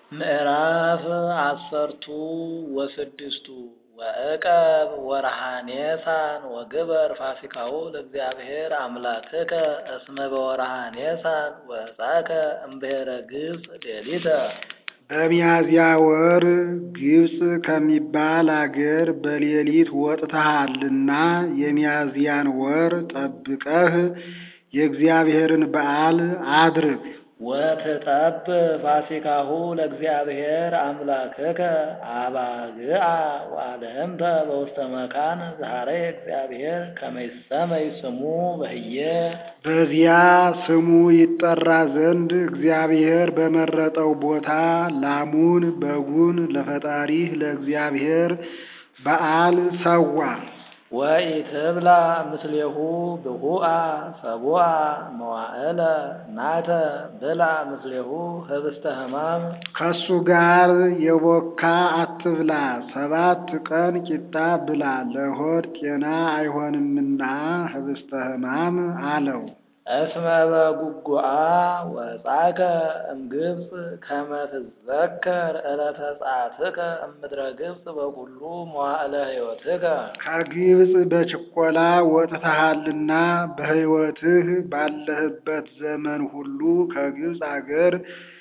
ምዕራፍ አሰርቱ ወስድስቱ ወዕቀብ ወርሃ ኔሳን ወግበር ፋሲካሁ ለእግዚአብሔር አምላክከ እስመ በወርሃ ኔሳን ወጻእከ እምብሔረ ግብፅ ሌሊተ። በሚያዝያ ወር ግብፅ ከሚባል አገር በሌሊት ወጥተሃልና የሚያዝያን ወር ጠብቀህ የእግዚአብሔርን በዓል አድርግ። ወትጠብ ፋሲካሁ ለእግዚአብሔር አምላክከ አባግዓ ወአልህምተ በውስተ መካን ዛሬ እግዚአብሔር ከመ ይሰመይ ስሙ በህየ በዚያ ስሙ ይጠራ ዘንድ እግዚአብሔር በመረጠው ቦታ ላሙን በጉን ለፈጣሪህ ለእግዚአብሔር በዓል ሰዋ። ወኢትብላ ምስሌሁ ብሁአ ሰቡአ መዋዕለ ናተ ብላ ምስሌሁ ህብስተ ሕማም ከሱ ጋር የቦካ አትብላ፣ ሰባት ቀን ቂጣ ብላ፣ ለሆድ ጤና አይሆንምና ህብስተ ሕማም አለው። እስመ በጉጉአ ወጻእከ እምግብፅ ከመ ትዘከር ዕለተ ጸአትከ እምድረ ግብፅ በኩሉ መዋዕለ ሕይወትከ ከግብፅ በችኮላ ወጥተሃልና በሕይወትህ ባለህበት ዘመን ሁሉ ከግብፅ አገር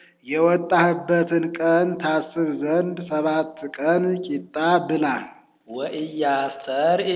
የወጣህበትን ቀን ታስብ ዘንድ ሰባት ቀን ቂጣ ብላ። ወኢያስተርኢ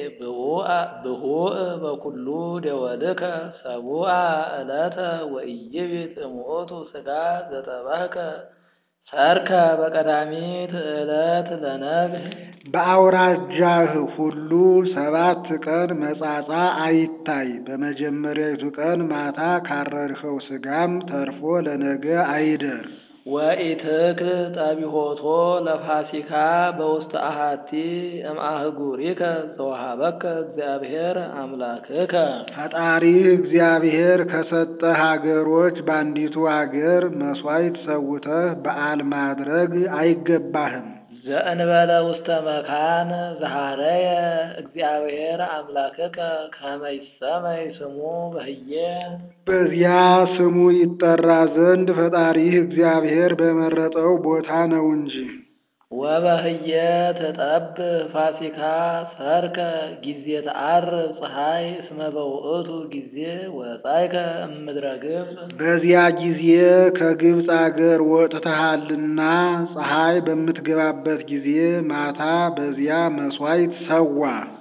ብሁእ በኩሉ ደወልከ ሰቡአ ዕለተ ወኢይቢት እምኦቱ ሥጋ ዘጠበህከ ሰርከ በቀዳሚት ዕለት ለነግህ በአውራጃህ ሁሉ ሰባት ቀን መጻጻ አይታይ። በመጀመሪያዊቱ ቀን ማታ ካረድኸው ሥጋም ተርፎ ለነገ አይደር። ወኢትክል ጠቢሆቶ ለፋሲካ በውስተ አሃቲ እምአህጉሪከ ዘወሃበከ እግዚአብሔር አምላክከ ፈጣሪህ እግዚአብሔር ከሰጠህ አገሮች በአንዲቱ አገር መሥዋዕት ሰውተህ በዓል ማድረግ አይገባህም። ዘእንበለ ውስተ መካን ዘሃረየ እግዚአብሔር አምላክከ ከመ ይሰመይ ስሙ በህየ በዚያ ስሙ ይጠራ ዘንድ ፈጣሪህ እግዚአብሔር በመረጠው ቦታ ነው እንጂ። ወበህየ ተጠብ ፋሲካ ሰርከ ጊዜ ተዓርብ ፀሐይ እስመ በውእቱ ጊዜ ወጻእከ እምድረ ግብፅ በዚያ ጊዜ ከግብፅ አገር ወጥተሃልና ፀሐይ በምትገባበት ጊዜ ማታ በዚያ መሥዋዕት ሰዋ።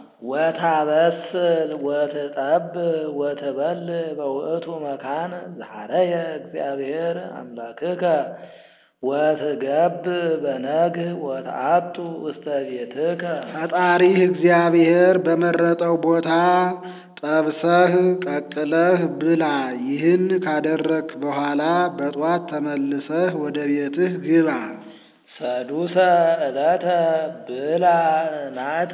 ወታበስል ወትጠብ ወትበል በውእቱ መካን ዘሃረየ እግዚአብሔር አምላክከ ወትገብ በነግህ ወተአቱ ውስተ ቤትከ ፈጣሪህ እግዚአብሔር በመረጠው ቦታ ጠብሰህ ቀቅለህ ብላ። ይህን ካደረግክ በኋላ በጧት ተመልሰህ ወደ ቤትህ ግባ። ሰዱሰ ዕለተ ብላ ናተ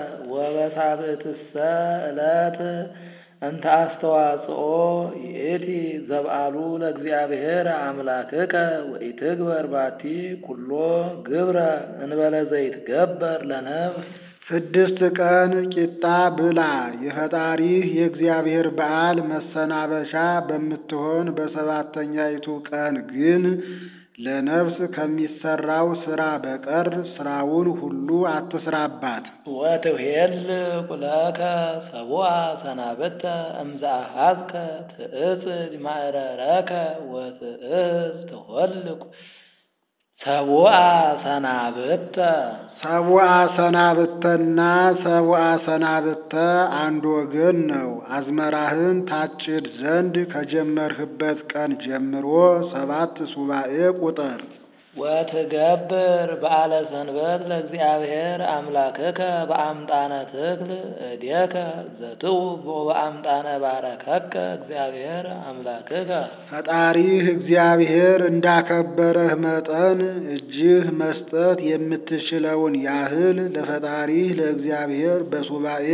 ወበሳብዕትሰ ዕለት እንተ አስተዋጽኦ ይእቲ ዘብአሉ ለእግዚአብሔር አምላክከ ወኢትግበር ባቲ ኩሎ ግብረ እንበለ ዘይትገበር ለነፍስ ስድስት ቀን ቂጣ ብላ። የፈጣሪህ የእግዚአብሔር በዓል መሰናበቻ በምትሆን በሰባተኛይቱ ቀን ግን ለነፍስ ከሚሰራው ስራ በቀር ስራውን ሁሉ አትስራባት። ወትሄል ቁለከ ሰቡአ ሰናብተ እምዘአሃዝከ ትእጽድ ማዕረረከ ወትእዝ ትሆልቁ ሰቡአ ሰናብተ ሰቡአ ሰናብተና ሰቡአ ሰናብተ አንድ ወገን ነው። አዝመራህን ታጭድ ዘንድ ከጀመርህበት ቀን ጀምሮ ሰባት ሱባኤ ቁጠር። ወትገብር በዓለ ሰንበት ለእግዚአብሔር አምላክከ በአምጣነ ትክል እዴከ ዘትው በአምጣነ ባረከከ እግዚአብሔር አምላክከ ፈጣሪህ እግዚአብሔር እንዳከበረህ መጠን እጅህ መስጠት የምትችለውን ያህል ለፈጣሪህ ለእግዚአብሔር በሱባኤ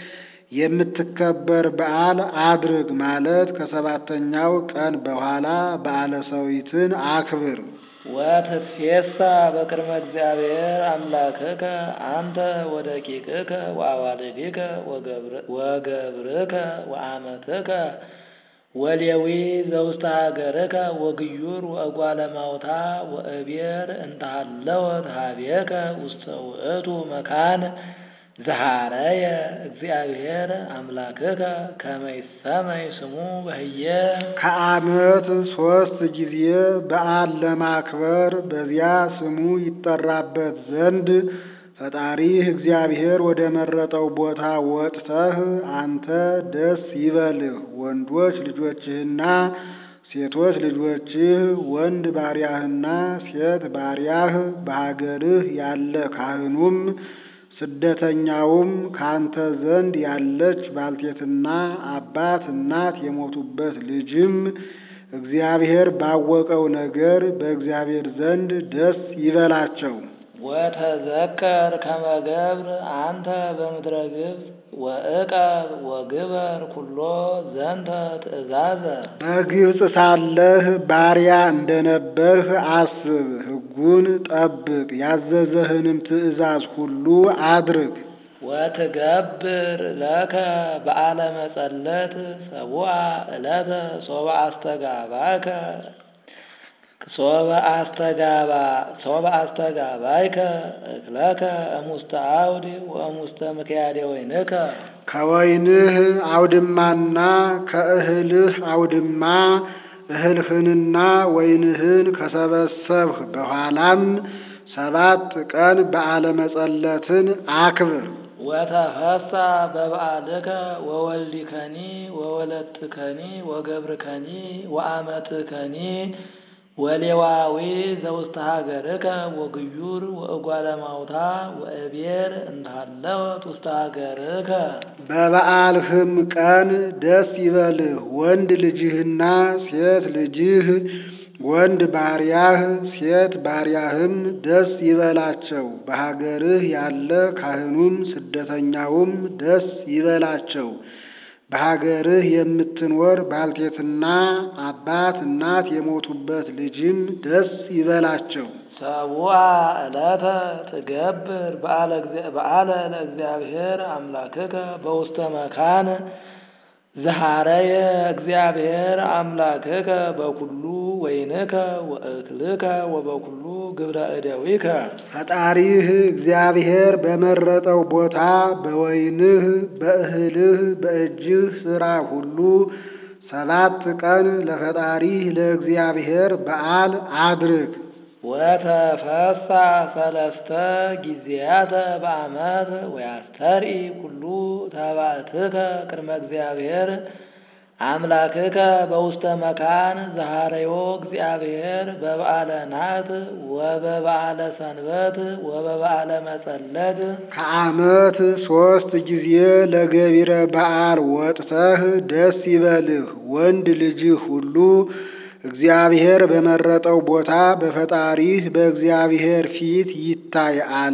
የምትከበር በዓል አድርግ ማለት ከሰባተኛው ቀን በኋላ በዓለ ሰዊትን አክብር። ወትሴሳ በቅድመ እግዚአብሔር አምላክከ አንተ ወደቂቅከ ወአዋልዲከ ወገብርከ ወአመትከ ወሌዊ ዘውስተ ሀገርከ ወግዩር ወእጓለ ማውታ ወእቤር እንተሃለወት ሀቤከ ውስተ ውእቱ መካን ዘሃረየ እግዚአብሔር አምላክከ ከመ ይሰመይ ስሙ በህየ ከዓመት ሦስት ጊዜ በዓል ለማክበር በዚያ ስሙ ይጠራበት ዘንድ ፈጣሪህ እግዚአብሔር ወደ መረጠው ቦታ ወጥተህ አንተ ደስ ይበልህ፣ ወንዶች ልጆችህና ሴቶች ልጆችህ፣ ወንድ ባሪያህና ሴት ባሪያህ፣ በሀገርህ ያለ ካህኑም ስደተኛውም ካንተ ዘንድ ያለች ባልቴትና አባት እናት የሞቱበት ልጅም እግዚአብሔር ባወቀው ነገር በእግዚአብሔር ዘንድ ደስ ይበላቸው። ወተዘከር ከመ ገብር አንተ በምድረ ግብፅ ወእቀብ ወግበር ኩሎ ዘንተ ትእዛዘ በግብፅ ሳለህ ባሪያ እንደነበርህ አስብ፣ ሕጉን ጠብቅ፣ ያዘዘህንም ትእዛዝ ሁሉ አድርግ። ወትገብር ለከ በዓለ መጸለት ሰቡአ ዕለተ ሶበ አስተጋባከ ሶበ አስተጋባ ሶበ አስተጋባይከ እክለከ እሙስተ አውድ ወእሙስተ ምክያደ ወይንከ ከወይንህ አውድማና ከእህልህ አውድማ እህልህንና ወይንህን ከሰበሰብህ በኋላም ሰባት ቀን በዓለ መጸለትን አክብር። ወተፈሳ በበዓልከ ወወልዲከኒ ወወለትከኒ ወገብርከኒ ወአመትከኒ ወሌዋዊ ዘውስተ ሀገርከ ወግዩር ወእጓለ ማውታ ወእቤር እንታለወት ውስተ ሀገርከ በበዓልህም ቀን ደስ ይበልህ፣ ወንድ ልጅህና ሴት ልጅህ፣ ወንድ ባሪያህ ሴት ባሪያህም ደስ ይበላቸው። በሀገርህ ያለ ካህኑም ስደተኛውም ደስ ይበላቸው። በሀገርህ የምትኖር ባልቴትና አባት እናት የሞቱበት ልጅም ደስ ይበላቸው። ሰቡአ ዕለተ ትገብር በዓለ ለእግዚአብሔር አምላክከ በውስተ መካን ዘሃረየ እግዚአብሔር አምላክከ በኩሉ ወይንከ ወእክልከ ወበኩሉ ግብረ እደዊከ ፈጣሪህ እግዚአብሔር በመረጠው ቦታ በወይንህ፣ በእህልህ፣ በእጅህ ሥራ ሁሉ ሰባት ቀን ለፈጣሪህ ለእግዚአብሔር በዓል አድርግ። ወተፈሳ ሰለስተ ጊዜያተ በዓመት ወያስተርኢ ኩሉ ተባዕትከ ቅድመ እግዚአብሔር አምላክከ በውስተ መካን ዘሃረዮ እግዚአብሔር በበዓለ ናት ወበበዓለ ሰንበት ወበበዓለ መጸለት ከዓመት ሦስት ጊዜ ለገቢረ በዓል ወጥተህ ደስ ይበልህ። ወንድ ልጅህ ሁሉ እግዚአብሔር በመረጠው ቦታ በፈጣሪህ በእግዚአብሔር ፊት ይታይ አለ።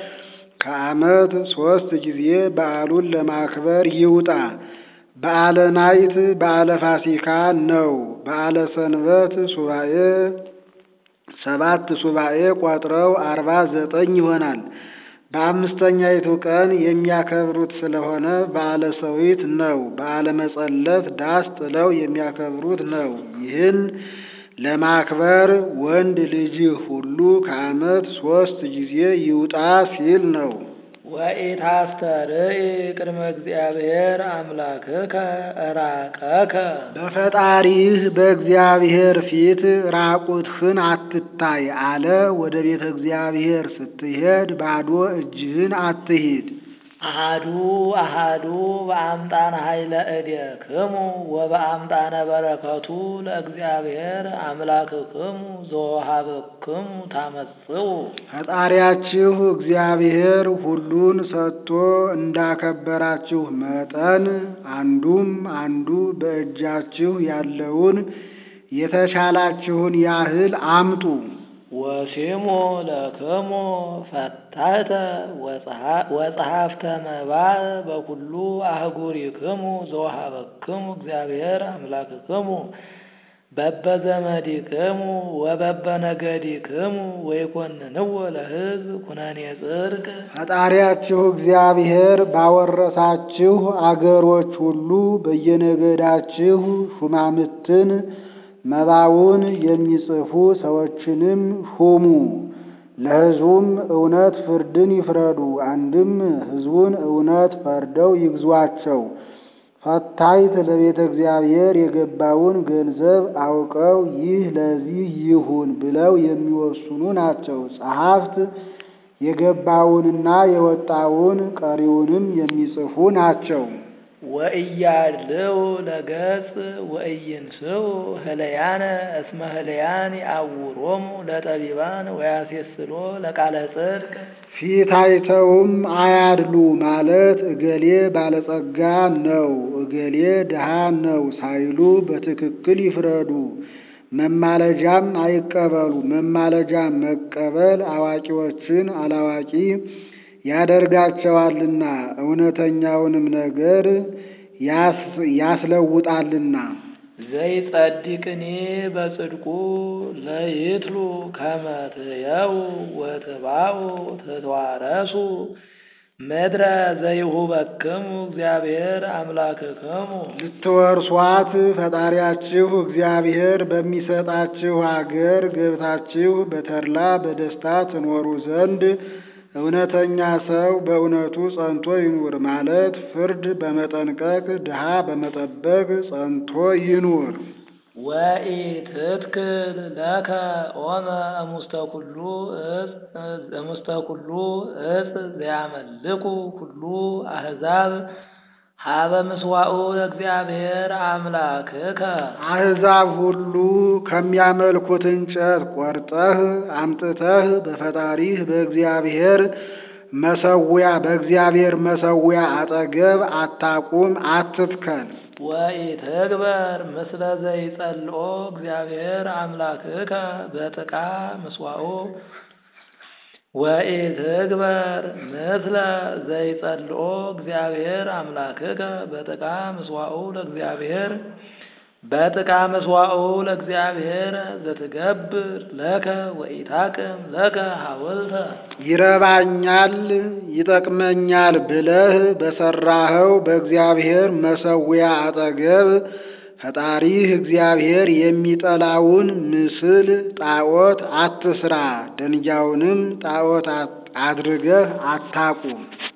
ከዓመት ሦስት ጊዜ በዓሉን ለማክበር ይውጣ። በዓለ ናይት በዓለ ፋሲካ ነው። በዓለ ሰንበት ሱባኤ ሰባት ሱባኤ ቆጥረው አርባ ዘጠኝ ይሆናል። በአምስተኛይቱ ቀን የሚያከብሩት ስለሆነ በዓለ ሰዊት ነው። በዓለ መጸለት ዳስ ጥለው የሚያከብሩት ነው። ይህን ለማክበር ወንድ ልጅህ ሁሉ ከዓመት ሦስት ጊዜ ይውጣ ሲል ነው። ወኢታስተርኢ ቅድመ እግዚአብሔር አምላክከ እራቀከ በፈጣሪህ በእግዚአብሔር ፊት ራቁትህን አትታይ አለ። ወደ ቤተ እግዚአብሔር ስትሄድ ባዶ እጅህን አትሂድ። አሃዱ አሃዱ በአምጣነ ኃይለ እዴክሙ ወበአምጣነ በረከቱ ለእግዚአብሔር አምላክክሙ ዘወሃበክሙ ታመጽኡ ፈጣሪያችሁ እግዚአብሔር ሁሉን ሰጥቶ እንዳከበራችሁ መጠን አንዱም አንዱ በእጃችሁ ያለውን የተቻላችሁን ያህል አምጡ። ወሲሙ ለክሙ ፈታተ ወጸሐፍተ መባእ በኩሉ አህጉሪክሙ ዘወሃበክሙ እግዚአብሔር አምላክክሙ በበዘመዲክሙ ወበበነገዲክሙ ወይኮንንዎ ለሕዝብ ኩነኔ ጽድቅ ፈጣሪያችሁ እግዚአብሔር ባወረሳችሁ አገሮች ሁሉ በየነገዳችሁ ሹማምትን መባውን የሚጽፉ ሰዎችንም ሹሙ። ለሕዝቡም እውነት ፍርድን ይፍረዱ። አንድም ሕዝቡን እውነት ፈርደው ይግዟቸው። ፈታይት ለቤተ እግዚአብሔር የገባውን ገንዘብ አውቀው ይህ ለዚህ ይሁን ብለው የሚወስኑ ናቸው። ጸሐፍት የገባውንና የወጣውን ቀሪውንም የሚጽፉ ናቸው። ወእያድልው ለገጽ ወእይንስው ህለያነ እስመ ህለያን ያውሮሙ ለጠቢባን ወያሴስሎ ለቃለ ጽድቅ ፊት አይተውም አያድሉ ማለት እገሌ ባለጸጋ ነው፣ እገሌ ድሃ ነው ሳይሉ በትክክል ይፍረዱ። መማለጃም አይቀበሉ። መማለጃ መቀበል አዋቂዎችን አላዋቂ ያደርጋቸዋልና እውነተኛውንም ነገር ያስለውጣልና። ዘይጸድቅኒ በጽድቁ ለይትሉ ከመ ትየው ወትባኡ ትትዋረሱ ምድረ ዘይሁበክሙ እግዚአብሔር አምላክክሙ ልትወርሷት ፈጣሪያችሁ እግዚአብሔር በሚሰጣችሁ አገር ገብታችሁ በተድላ በደስታ ትኖሩ ዘንድ እውነተኛ ሰው በእውነቱ ጸንቶ ይኑር ማለት ፍርድ በመጠንቀቅ ድሃ በመጠበቅ ጸንቶ ይኑር። ወኢትትክል ለከ ኦመ እሙስተ ኩሉ እጽ እሙስተ ኩሉ እጽ ዘያመልኩ ኩሉ አሕዛብ ሀበ ምስዋኡ ለእግዚአብሔር አምላክከ አሕዛብ ሁሉ ከሚያመልኩት እንጨት ቆርጠህ አምጥተህ በፈጣሪህ በእግዚአብሔር መሰዊያ በእግዚአብሔር መሰዊያ አጠገብ አታቁም፣ አትትከል። ወኢትግበር ምስለ ዘይጸልኦ እግዚአብሔር አምላክከ በጥቃ ምስዋኡ ወኢትግበር ምስለ ዘይጸልኦ እግዚአብሔር አምላክከ በጥቃ ምስዋኡ ለእግዚአብሔር በጥቃ ምስዋኡ ለእግዚአብሔር ዘትገብር ለከ ወኢታቅም ለከ ሐውልተ ይረባኛል ይጠቅመኛል ብለህ በሰራኸው በእግዚአብሔር መሰዊያ አጠገብ ፈጣሪህ እግዚአብሔር የሚጠላውን ምስል ጣዖት አትስራ፣ ደንጊያውንም ጣዖት አድርገህ አታቁም።